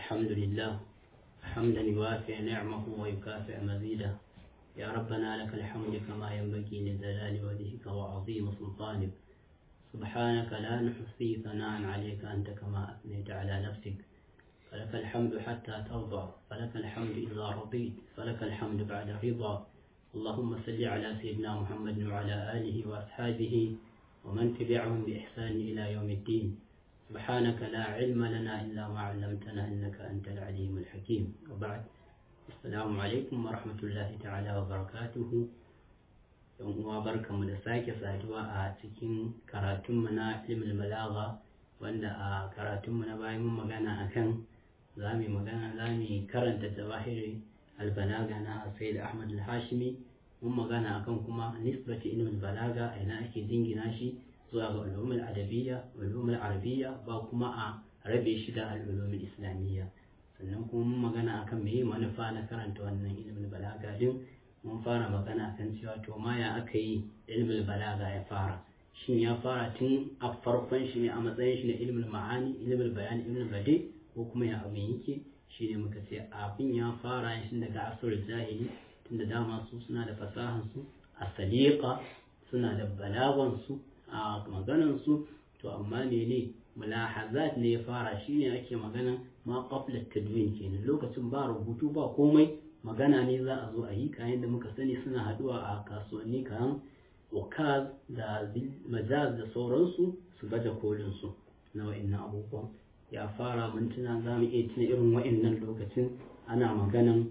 الحمد لله حمدا يوافي نعمه ويكافئ مزيده يا ربنا لك الحمد كما ينبغي لجلال وجهك وعظيم سلطانك سبحانك لا نحصي ثناء عليك أنت كما أثنيت على نفسك فلك الحمد حتى ترضى فلك الحمد إذا رضيت فلك الحمد بعد رضا اللهم صل على سيدنا محمد وعلى آله وأصحابه ومن تبعهم بإحسان إلى يوم الدين سبحانك لا علم لنا إلا ما علمتنا إنك أنت العليم الحكيم وبعد السلام عليكم ورحمة الله تعالى وبركاته yan uwa barkanmu da sake saduwa a cikin karatunmu na ilimin balaga wanda a karatunmu na bayan mun magana akan za mu magana za mu karanta jawahiri albalaga na sayyid ahmad al-hashimi mun magana akan kuma nisbati ilimin balaga a ina ake jingina shi zuwa ga ulumul adabiyya ulumul arabiyya ba kuma a rabe shi da al'ulumul islamiyya sannan kuma mun magana akan meye manufa na karanta wannan ilimin balaga din mun fara magana kan cewa to ma ya aka yi ilimin balaga ya fara shin ya fara tun a farkon shi ne a matsayin shi na ilimin ma'ani ilimin bayani ilimin bade ko kuma ya abin yake shi ne muka ce abin ya fara shi daga asirin zahiri tunda dama su suna da fasahan su a sadiqa suna da balagan su a maganan su to amma mene mulahazat ne ya fara shine ake magana ma qabla tadwin kenan lokacin ba rubutu ba komai magana ne za a zo a yi kayan da muka sani suna haduwa a kasuwanni kayan wakaz da majaz da sauransu su baje kolin su na wa'annan abubuwan ya fara mintuna za mu iya tuna irin wa'annan lokacin ana maganan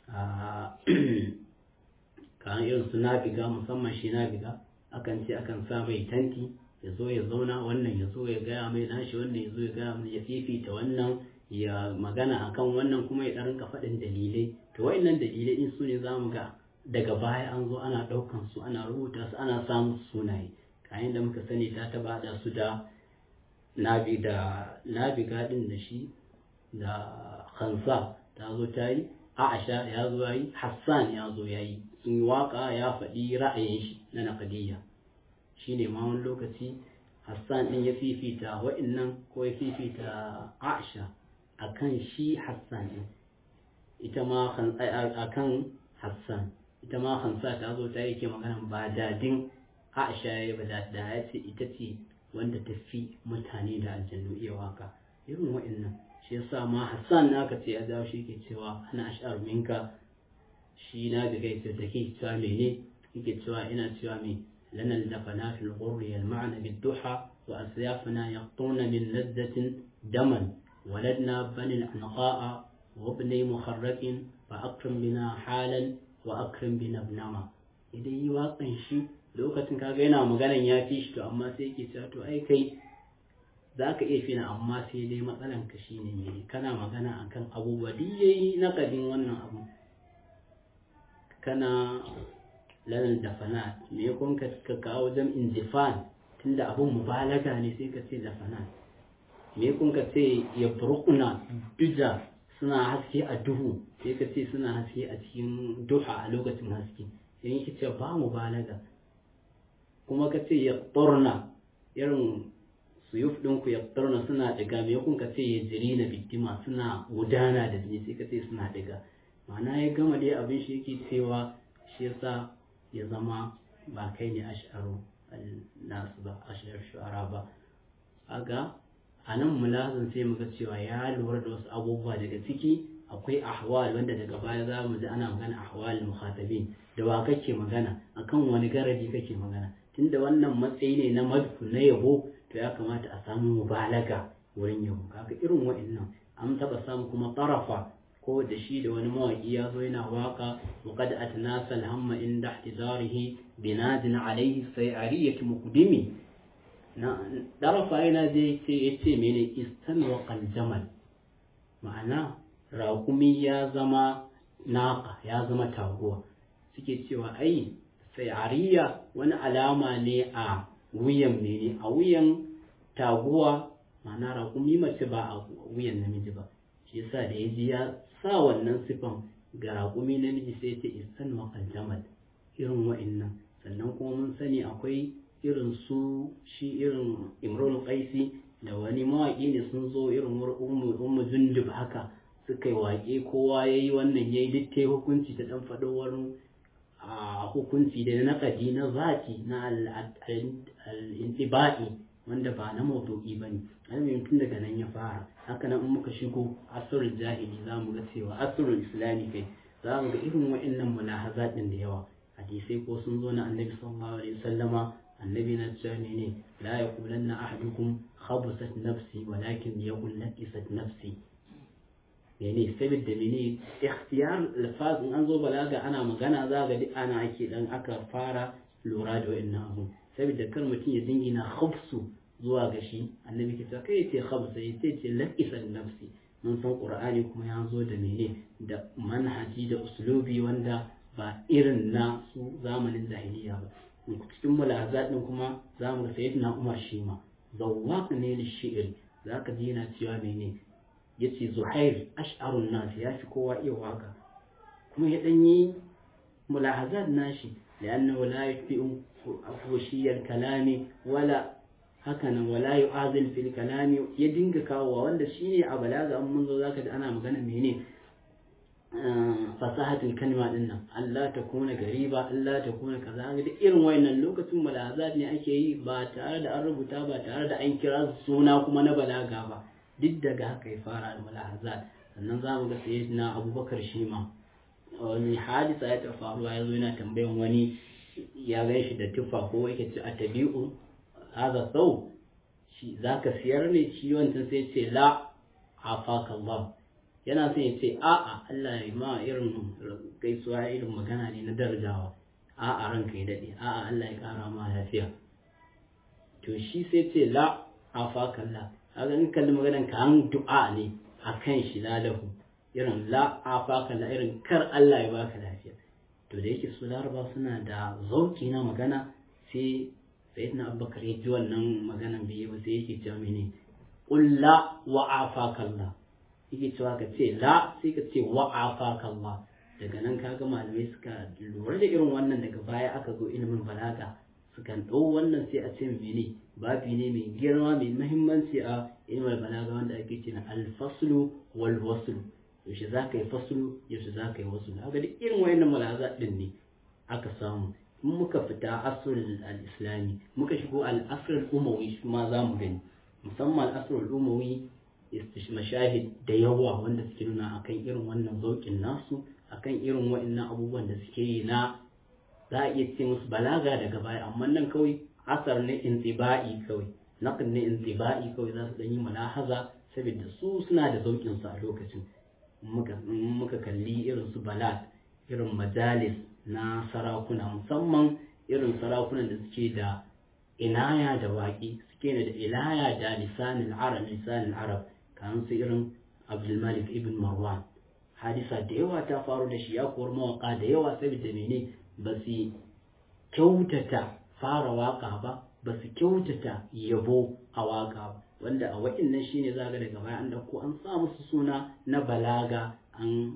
kayan irin su nabiga musamman shi nabiga akan ce akan sa mai tanti ya zo ya zauna wannan ya zo ya gaya mai nashi wannan ya zo ya gaya mai ya fifita wannan ya magana akan wannan kuma ya rinka faɗin dalilai to wa'annan dalilai din su ne za mu ga daga baya an zo ana ɗaukan su ana rubuta su ana samun sunaye kayan da muka sani ta taba da su da nabi da nabi gadin da shi da khansa ta zo ta yi aisha ya zo ya yi hassan ya zo ya yi sun yi waka ya faɗi ra'ayin shi na naqdiyya shine ma wani lokaci hassan din ya fifita wa'annan ko ya fifita aisha akan shi hassan din ita ma akan hassan ita ma hansa ta zo ta yake magana ba dadin aisha ya ba da ya ce ita ce wanda ta fi mutane da aljannu iya waka irin wa'annan shi yasa ma hassan na aka ce ya dawo shi ke cewa ana ash'ar minka shi na da gaisa da ke cewa mene yake cewa ina cewa me lana dafana fil ghurri al ma'na bid duha wa asyafuna yaqtuna min laddatin daman ولدنا بني العنقاء وابني مخرق فأكرم بنا حالا وأكرم بنا ابنما idan yi waƙan shi lokacin kaga yana maganan ya fi shi to amma sai yake cewa to ai kai za ka iya fina amma sai dai matsalan ka shi ne mai kana magana akan abubuwa duk yayi na kadin wannan abu kana lanar da fana me kun ka kawo jam'in difan tunda abun mubalaga ne sai ka ce da fana me kun ka ce ya burkuna duja suna haske a duhu sai ka ce suna haske a cikin duha a lokacin haske sai yake ce ba mu balaga kuma ka ce ya turna irin suyuf ɗinku ya turna suna ɗiga me kun ka ce ya jiri na bidima suna gudana da jini sai ka ce suna ɗiga ma'ana ya gama dai abin shi yake cewa shi yasa ya zama ba kai ne ash'aru nasu ba ash'ar shu'ara ba aga a nan mulazin sai muga cewa ya lura da wasu abubuwa daga ciki akwai ahwal wanda daga baya za mu ji ana magana ahwal mukhatabin da wa kake magana akan wani garaji kake magana tunda wannan matsayi ne na madku na yabo to ya kamata a samu mubalaga wurin yabo kaga irin wa'annan an taba samu kuma tarafa ko da shi da wani mawaki ya zo yana waka wa qad atnasa al-hamma inda ihtidarihi binadin alayhi sayariyati muqdimi na ɗarafa yana zai ce ya ce mene istanwa jamal ma'ana raƙumi ya zama naƙa ya zama taguwa suke cewa ai sayariya wani alama ne a wuyan mene a wuyan taguwa ma'ana raƙumi mace ba a wuyan namiji ba shi yasa da ya ji ya sa wannan sifan ga raƙumi namiji sai ce istanwa jamal irin wa'innan sannan kuma mun sani akwai irin su shi irin imrul qaisi da wani mawaƙi ne sun zo irin ummu jundub dundundub haka suka yi waƙe kowa ya yi wannan ya yi duk hukunci ta ɗan faɗo wani a hukunci da na naƙadi na zati na al'intiba'i wanda ba na maudu'i ba ne alamin tun daga nan ya fara haka nan in muka shigo asirin jahili za mu ga cewa asirin islami kai za mu ga irin wa'annan mulahaza ɗin da yawa hadisai ko sun zo na annabi sallallahu alaihi wasallama annabi na cewa ne ne la yaqulanna ahadukum khabusat nafsi walakin yaqul laqisat nafsi mene saboda mene ikhtiyar lafaz in an zo balaga ana magana za ga duk ana ake dan aka fara lura da wa'annan abu saboda kar mutum ya dingina khabsu zuwa ga shi annabi ke cewa kai ce khabsa ya ce ce laqisan nafsi mun san qur'ani kuma ya zo da mene da manhaji da uslubi wanda ba irin na su zamanin jahiliya ba cikin mulazat din kuma za mu ga sayyidina umar shi ma zawwaq ne li shi'r zaka ji yana cewa mene yace zuhair ash'arun nas ya fi kowa iya waka kuma ya dan yi mulahazat nashi لأنه لا يتبع فوشي الكلام ولا hakanan wala yu'azil fil kalami ya dinga kawowa wanda shine a balaga an mun zo zaka da ana magana mene fasahatul kalma din nan Allah ta kuna gariba Allah ta kuna kaza ga duk irin wayannan lokacin mulazat ne ake yi ba tare da an rubuta ba tare da an kira suna kuma na balaga ba duk daga haka ya fara da mulazat sannan zamu ga sayyidina Abubakar shi ma wani hadisa ya ta faruwa ya zo yana tambayan wani ya gan shi da tufa ko yake ce a tabi'u haza sau shi za ka siyar ne shi wancan sai ce la afaka Allah yana son ya ce a'a Allah ya ma irin gaisuwa irin magana ne na darajawa a'a ranka ya daɗe a'a Allah ya ƙara ma lafiya to shi sai ce la afaka Allah kaga in kalli maganan ka an du'a ne akan shi lalahu irin la afaka la irin kar Allah ya baka lafiya to da yake su laraba suna da zauki na magana sai sayyidina abubakar ya ji wannan maganan biyu ba sai yake cewa mene qul la wa afaka Allah yake cewa ka ce la sai ka ce wa afaka Allah daga nan kaga malamai suka lura da irin wannan daga baya aka zo ilimin balaga sukan ɗau wannan sai a ce mene babi ne mai girma mai muhimmanci a ilimin balaga wanda ake ce na alfaslu wal waslu yaushe za ka yi fasulu yaushe za ka yi wasu haka duk irin wayannan malaza din ne aka samu in muka fita asrul al-islami muka shigo al-asrul umawi shi ma za mu gani musamman al-asrul umawi mashahid da yawa wanda suke nuna akan irin wannan zaukin nasu akan irin wayannan abubuwan da suke yi na za a iya ce musu balaga daga baya amma nan kawai asar ne intiba'i kawai naqd ne intiba'i kawai za su dan yi malahaza saboda su suna da zaukin su a lokacin muka kalli irin su balat irin majalis na sarakuna musamman irin sarakunan da suke da inaya da waƙi suke da ilaya da lisanin arab lisanin arab kamar su irin abdulmalik ibn marwan hadisa da yawa ta faru da shi ya kuwar mawaka da yawa saboda mene ba su kyautata fara waka ba ba su kyautata yabo a waka ba wanda a wa'innan shine za ga daga baya an dauko an sa musu suna na balaga an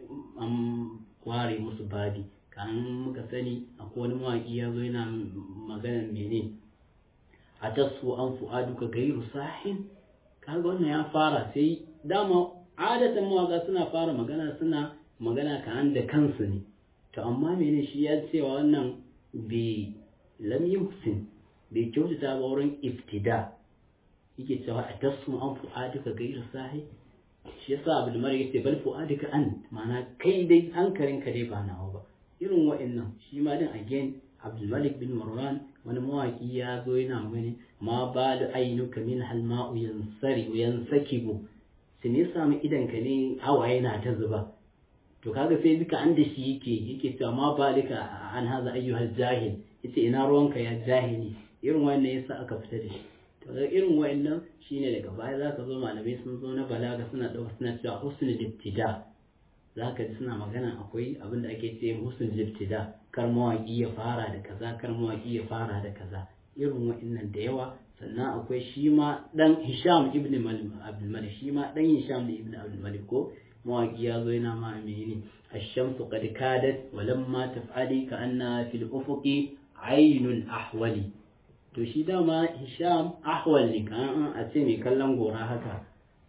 ware musu babi kan muka sani akwai wani mawaƙi ya zo yana magana mene a tasu an fu'aduka gairu sahin kaga wannan ya fara sai dama adatan mawaƙa suna fara magana suna magana kan da kansu ne to amma mene shi ya cewa wannan bai lam yuhsin bai kyautata ba wurin iftida yake cewa a tasu an fu'aduka gairu sahi shi yasa abul mari yace bal fu'aduka an ma'ana kai dai hankalinka dai ba nawa ba irin wa'annan shi ma din again abdul malik bin marwan wani mawaki ya zo yana gani ma ba da ainuka min halma'u yansari yansakibu sai ne samu idan ka ne hawaye na ta zuba to kaga sai duka an da shi yake yake cewa ma balika an haza ayyuhal jahil yace ina ruwanka ya jahili irin wannan yasa aka fita da shi to ga irin wayannan shine daga baya zaka zo malamai sun zo na balaga suna dauka suna cewa husnul ibtida zaka ji suna magana akwai abin da ake ce husnul ibtida kar mawaki ya fara da kaza kar mawaki ya fara da kaza irin wayannan da yawa sannan akwai shi ma dan Hisham ibn Malik Abdul Malik shi ma dan Hisham ibn Abdul Malik ko mawaki ya zo yana ma menene الشمس قد كادت ولما تفعلي كأنها في الأفق عين الأحول to shi dama hisham ahwal ne kan a ce mai kallon gora haka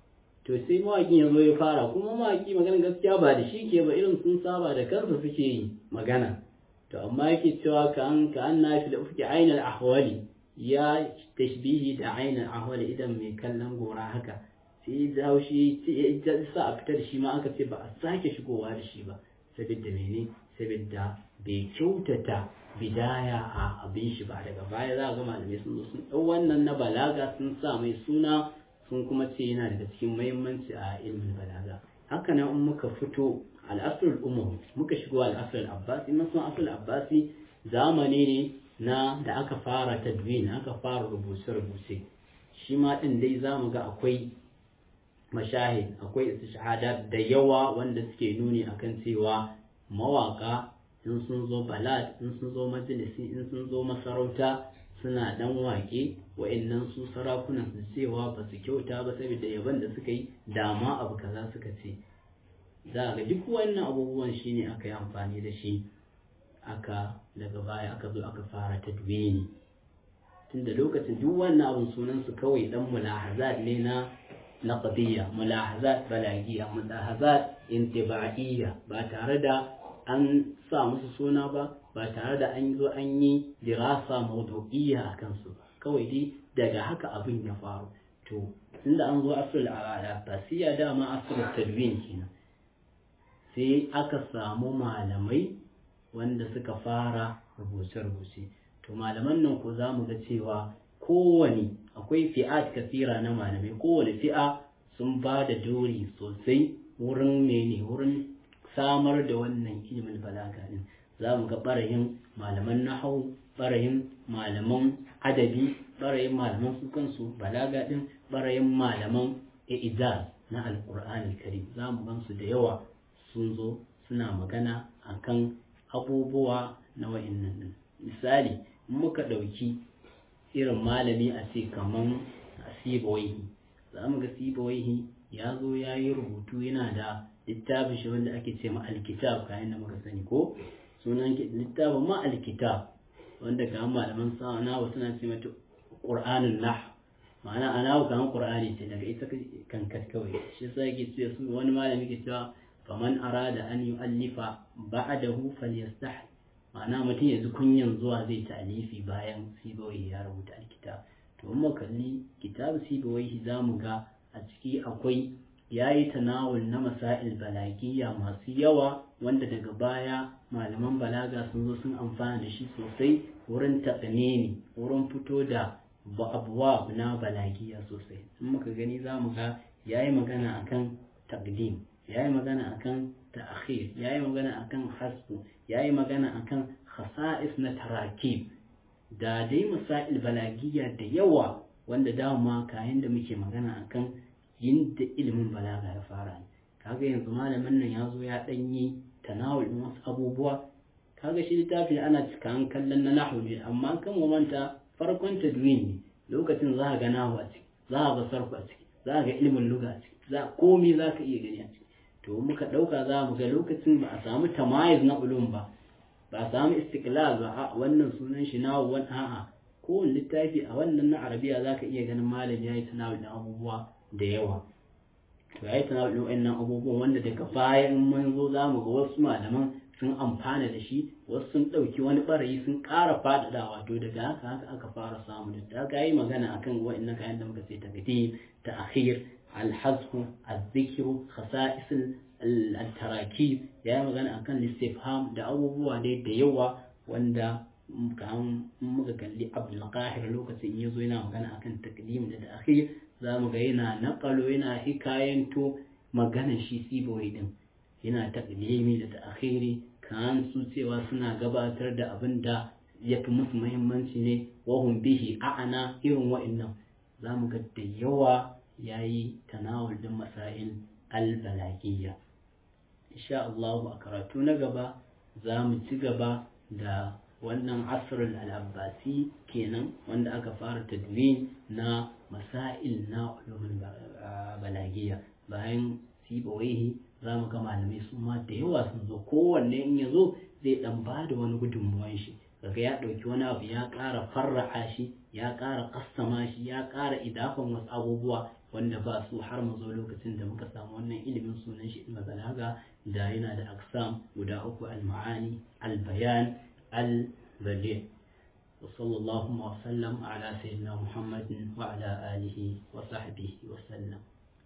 to sai mawaƙin ya zo ya fara kuma mawaƙi magana gaskiya ba da shi ke ba irin sun saba da kansa suke yi magana to amma yake cewa ka an ka an nafi da ufki ainal ahwali ya tashbihi da ainal ahwali idan mai kallon gora haka sai da haushi ya sa a fitar shi ma aka ce ba a sake shigowa da shi ba saboda mene saboda bai kyautata bidaya a abin shi ba daga baya za a ga malamai sun zo sun ɗau wannan na balaga sun sa mai suna sun kuma ce yana daga cikin muhimmanci a ilmin balaga haka nan in muka fito al'asrul umar muka shigo al'asrul abbasi masu asrul abbasi zamani ne na da aka fara tadwin aka fara rubuce-rubuce shi ma ɗin dai za mu ga akwai mashahid akwai shahada da yawa wanda suke nuni akan cewa mawaka in sun zo balad in sun zo majalisi in sun zo masarauta suna dan wake wa'annan su sarakunan su cewa ba su kyauta ba saboda yaban da suka yi dama abu kaza suka ce za ga duk wannan abubuwan shine aka yi amfani da shi aka daga baya aka zo aka fara tadwini tunda lokacin duk wannan abun sunan su kawai dan mulahazat ne na naqdiyya mulahazat balagiyya mulahazat intiba'iyya ba tare da an sa musu suna ba ba tare da an zo an yi dirasa mawdu'iyya a kansu kawai dai daga haka abin ya faru to tunda an zo asrul abbasiyya dama asrul tadwin kenan sai aka samu malamai wanda suka fara rubuce-rubuce to malaman nan ko za mu ga cewa kowane akwai fi'at kasira na malamai kowane fi'a sun ba da dori sosai wurin mene wurin samar da wannan ilimin balaga din za mu ga ɓarayin malaman nahau ɓarayin malaman adabi ɓarayin malaman su kansu balaga din ɓarayin malaman i'izaz na alƙur'ani karim za mu gansu da yawa sun zo suna magana akan abubuwa na wa'innan din misali muka ɗauki irin malami a ce kaman sibawaihi za mu ga sibawaihi ya zo ya yi rubutu yana da littafin shi wanda ake ce ma alkitab kayan da muka sani ko sunan littafin ma alkitab wanda ga malaman sanawa suna ce mata qur'anun nah ma'ana ana kaman qur'ani ce daga ita kankat kawai shi yasa yake ce su wani malami ke cewa faman arada an yu'allifa ba'dahu falyastah ma'ana mutum yanzu kunyan zuwa zai ta'alifi bayan sibawai ya rubuta alkitab to in kalli kitab sibawai za mu ga a ciki akwai ya yi tanawul na masail balagiya masu yawa wanda daga baya malaman balaga sun zo sun amfana da shi sosai wurin taƙaneni wurin fito da abuwa na balagiya sosai in muka gani za mu ga ya yi magana akan takdim ya yi magana akan ta'akhir ya yi magana akan hasbu ya yi magana akan khasa'is na tarakib da dai masail balagiya da yawa wanda dama kayan da muke magana akan yinda ilimin balaga ya fara ne kaga yanzu malamin nan ya zo ya ɗanyi tanawul ɗin wasu abubuwa kaga shi littafi ana cika an kallon na nahu ne amma kan manta farkon tadwin ne lokacin za ga nahu a ciki za a ga sarku a ciki za ga ilimin luga a ciki za komai za ka iya gani a ciki to muka ɗauka za mu ga lokacin ba a samu tamayiz na ulum ba ba a samu istiklal ba a wannan sunan shi nahu wani a'a kowane littafi a wannan na arabiya za ka iya ganin malam ya yi tanawul ɗin abubuwa da yawa to ya yi tanawul wa'annan abubuwan wanda daga bayan mun zo za mu ga wasu malaman sun amfana da shi wasu sun ɗauki wani ɓarayi sun ƙara faɗaɗawa to daga haka haka aka fara samu da ta yi magana akan wa'annan kayan da muka sai ta gadi ta akhir alhazfu azzikiru khasa'is al-tarakib ya yi magana akan listifham da abubuwa dai da yawa wanda kan muka kalli abdul qahir lokacin ya zo yana magana akan takdim da ta'khir za mu ga yana naƙalo yana hikayanto maganar shi sibawai din yana taƙdimi da ta'khiri kan su cewa suna gabatar da abin da ya fi musu muhimmanci ne wahum bihi a'ana irin wa'annan za mu ga da yawa ya yi tanawul din masail albalagiyya insha Allah a karatu na gaba za mu ci gaba da wannan asrul al-abbasi kenan wanda aka fara tadwin na masail na ulumul balagiya bayan sibawaihi za mu ga malamai su ma da yawa sun zo kowanne in ya zo zai dan ba da wani gudunmuwan shi kaga ya ɗauki wani abu ya ƙara farra'a shi ya ƙara kassama shi ya ƙara idafan wasu abubuwa wanda ba su har mu zo lokacin da muka samu wannan ilimin sunan shi ilmi balaga da yana da aksam guda uku al-ma'ani al-bayan al-badi وصلى الله وسلم على سيدنا محمد وعلى آله وصحبه وسلم